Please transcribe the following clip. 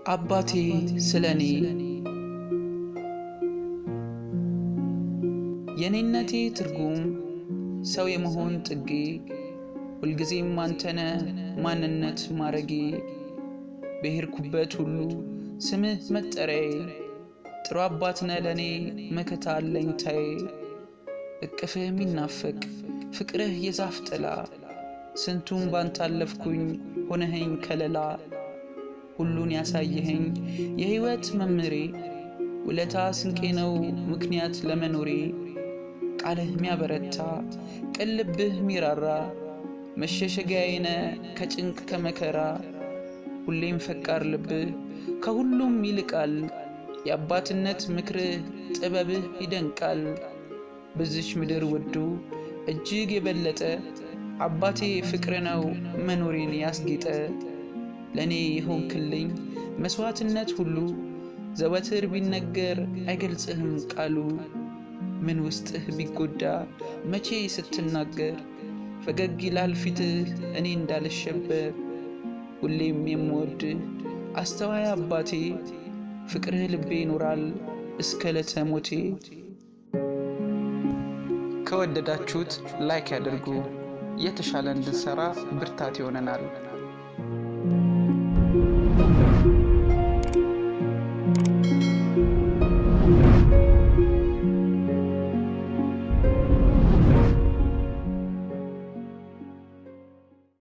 አባቴ ስለ እኔ የኔነቴ ትርጉም ሰው የመሆን ጥጌ ሁልጊዜም አንተነ ማንነት ማረጌ በሄድኩበት ሁሉ ስምህ መጠሪያዬ ጥሩ አባትነ ለእኔ መከታ አለኝታዬ እቅፍህ የሚናፈቅ ፍቅርህ የዛፍ ጥላ ስንቱን ባንታለፍኩኝ ሆነኸኝ ከለላ ሁሉን ያሳየኸኝ የሕይወት መምሬ ውለታ ስንቄ ነው ምክንያት ለመኖሬ ቃልህ ሚያበረታ ቅልብህ ሚራራ መሸሸጊያዬነ ከጭንቅ ከመከራ ሁሌም ፈቃር ልብህ ከሁሉም ይልቃል የአባትነት ምክርህ ጥበብህ ይደንቃል በዚች ምድር ወዶ እጅግ የበለጠ አባቴ ፍቅር ነው መኖሬን ያስጌጠ ለእኔ የሆንክልኝ መሥዋዕትነት ሁሉ ዘወትር ቢነገር አይገልጽህም ቃሉ ምን ውስጥህ ቢጎዳ መቼ ስትናገር ፈገግ ይላል ፊትህ እኔ እንዳልሸበር ሁሌም የምወድህ አስተዋይ አባቴ ፍቅርህ ልቤ ይኖራል እስከ ዕለተ ሞቴ። ከወደዳችሁት ላይክ ያድርጉ። የተሻለ እንድንሰራ ብርታት ይሆነናል።